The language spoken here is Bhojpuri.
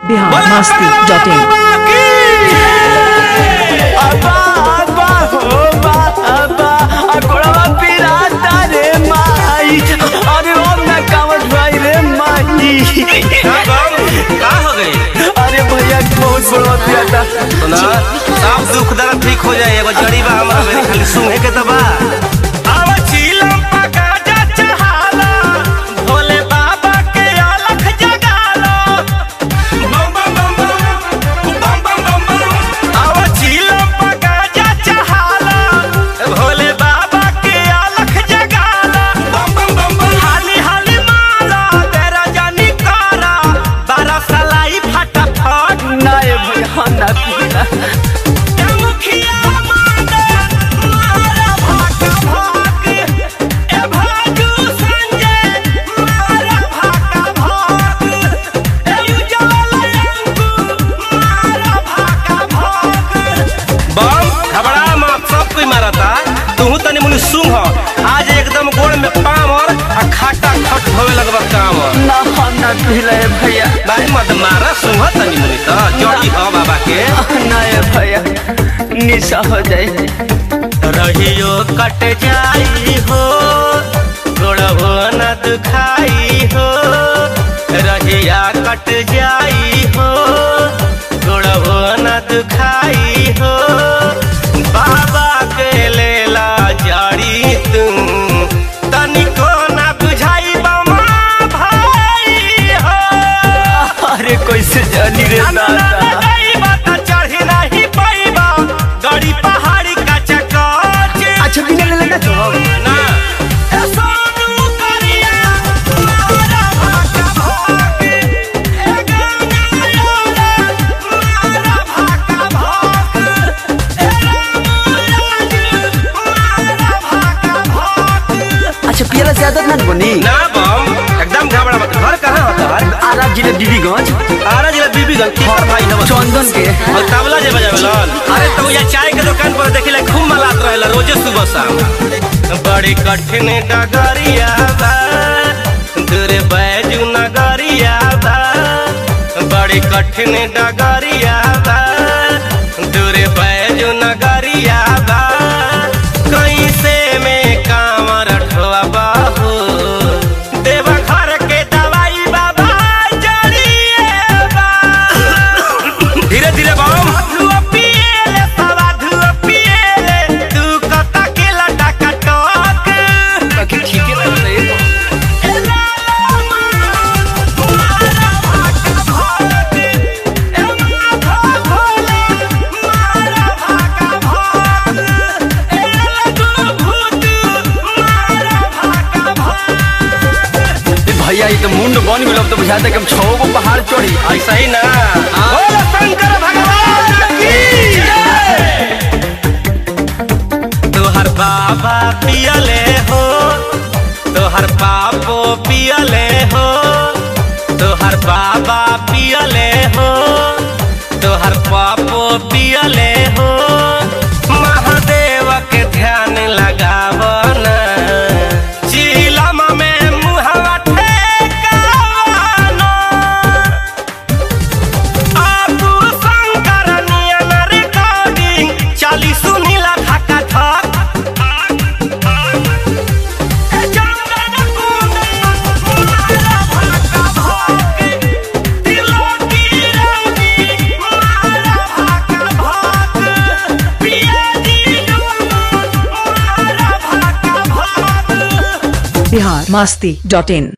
बिहार मस्ती डॉट इन का हो गई अरे भैया बहुत बड़ा पियाता सुना सब दुख दर्द ठीक हो जाए एगो जड़ी बा हमरा मेरे खाली सुंघे के दबा आव चीलम पका जा चहाला भोले बाबा के अलख जगालो बम बम बम बम बम बम बम बम आव चीलम पका जा चहाला भोले बाबा के अलख जगालो बम बम बम बम हाली हाली माला तेरा जानी कारा बारा सलाई फटाफट ना ये भैया ना पिया बम घबरा मत सब कोई मारता तू तनी मुनी सुंघ आज एकदम गोड़ में पाम और आ खाटा खट होवे लगबा काम ना हम ना पिला ये भैया नहीं मत मारा सुंघ तनी मुनी तो जड़ी हो बाबा के ना ये भैया निशा हो जाए रहियो कट जाई हो गोड़बो न दुखाई हो रहिया कट जाई हो गोड़बो न दुखाई हो बाबा के लेला जाड़ी तू तनिको न बुझाई बमा भाई हो अरे कैसे जानी रे दादा चढ़ी नहीं पैबा गड़ी पहाड़ी का चकोच अच्छा बिना ले लेना तो ना ए सोनू करिया मारा भाका भाग ए गाना लोला मारा भाका भाग ए राम मारा भाका भाग अच्छा पियला ज्यादा ना बनी ना बम एकदम घबरा मत घर कहाँ होता है आरा जिले बीबीगंज आरा जिला बीबीगंज कीपर भाई नमस्कार चंदन के और तबला जे बजावेलन अरे तो या चाय के दुकान पर देखिला खूब मलात रहेला रोजे सुबह शाम बड़ी कठिन डगरिया बा दूर बैजू नगरिया बा बड़ी कठिन डगरिया बा दूर बैजू नगरिया बा कैसे में कांवर ठोआ बाबू देवा घर के दवाई बाबा जड़िए बा धीरे धीरे बम धुआ पिएले सवा धुआ पिएले तू कता के लटा कटक बाकी ठीक है लगता है भैया ये तो मुंड बन गेल अब तो बुझाता कि हम छो गो पहाड़ चढ़ी ऐसा ही ना बोलो शंकर भगवान की जय। तोहर बाबा पियले हो तोहर बापो पियले हो तोहर बाबा पियले हो तोहर पापो पियले हो महादेव के ध्यान लगावना चीलम में मुहवा ठेकावना आबू शंकर नियन रिकॉर्डिंग चाली सुनीला धक्का धक ए चंदन कुंड मारा भक्का भक दिलो की रंगी मारा भक्का भक पिया जी मारा भक्का भक बिहार मस्ती डॉट इन